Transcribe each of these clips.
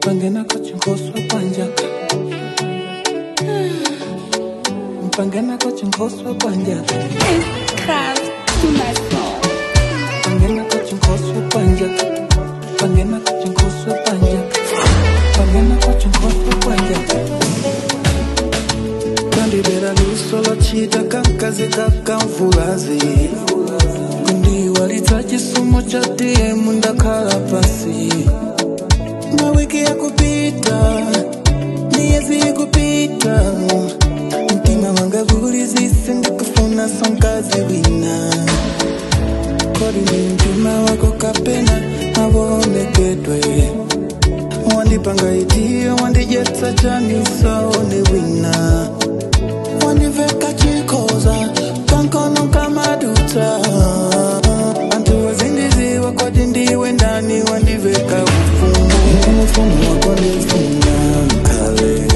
mpangena kochinkoswa kwanja mpangena kochinkoswa kwanja Craft to my soul. mpangena kochinkoswa kwanja mpangena kochinkoswa kwanja mpangena kochinkoswa kwanja kandibera luso lwachita kankazi kakamvulazi kundiwalitsa chisomo cha dm ndakhala pasi mawiki ya kupita miyezi ikupita mtima wanga vulizise ndikufuna sonkazi wina kodi ni mtima wako kapena mavonekedwe wandipanga itiyo wandijetsa chanisaone wina wandiveka chikoza kankono kamaduta antu wazindiziwa kodi ndiwe ndani wandiveka ufumu ine mfumu wako ndifuna mkale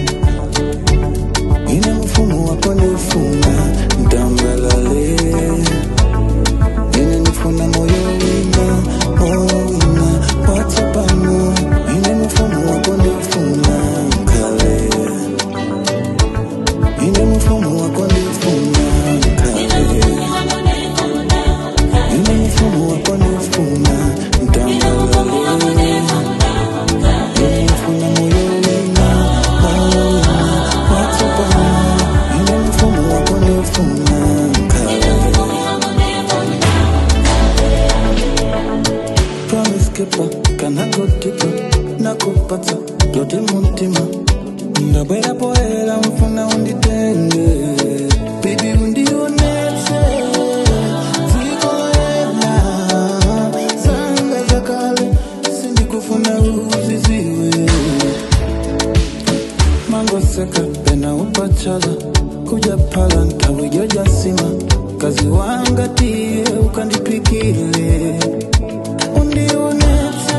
ine mfumu wako ndifuna mtambalale ine nifuna moyo wina moyo wina watsapano ine mfumu wako ndifuna mkale ine mfumu wako ndifuna mkale ine mfumu wako ndifuna mtambalale ine nifuna moyo wina moyo wina watsapano ine mfumu wako ndifuna mkale promise keeper kana gotipa nakupata dote muntima ndabwera poera mfuna unditenge bibi undionetse zikoela zanga zakale sindikufuna uziziwe mangoseka pena upachala kuja pala ntawejojasima kazi wangatie ukandipikile undionetse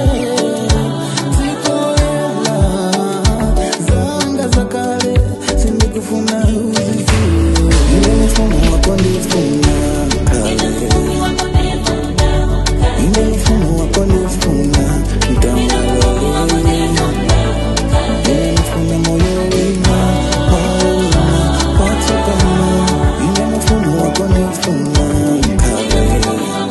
zikoela zanga zakale sindikufuna uziziwe ile mfumo wako ndifuna kale ile mfumo wako ndifuna mtambalale ile mfumo moyo wina moyo wina watsapano ile mfumo wako ndifuna kale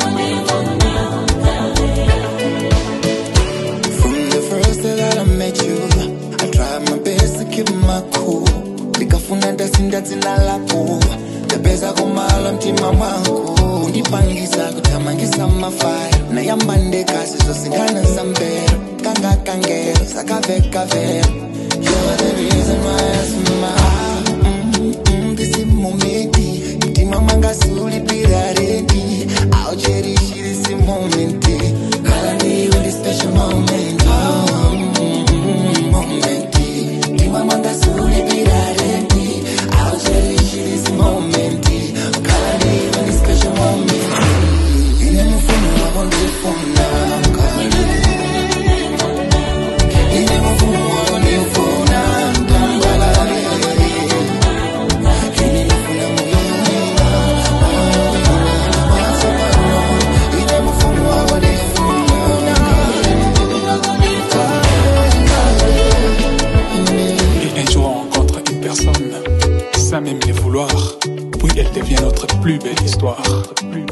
From the first day that I met you, I tried my best to keep my cool. Nikafuna ndasinda dzina lako ndapeza kumala mtima mwangu undipangisa kuthamangisa mafaya nayamba ndekasi zosindana zambero kanga kangero sakaveka vero You're the reason why I smile mm, mm, This moment mtima mwanga sulipira redi I'll cherish this moment Kala niwe this special moment oh, mm, mm, moment mtima mwanga sulipira redi I'll cherish this moment Kala niwe this special moment Ine mfumo wako ndifuna Ine mfumo wako ndifuna Mtambalale Ine mfumo moyo Ine mfumo wako ndifuna Et un jour on rencontre une personne, sans même le vouloir, puis elle devient notre plus belle histoire. Plus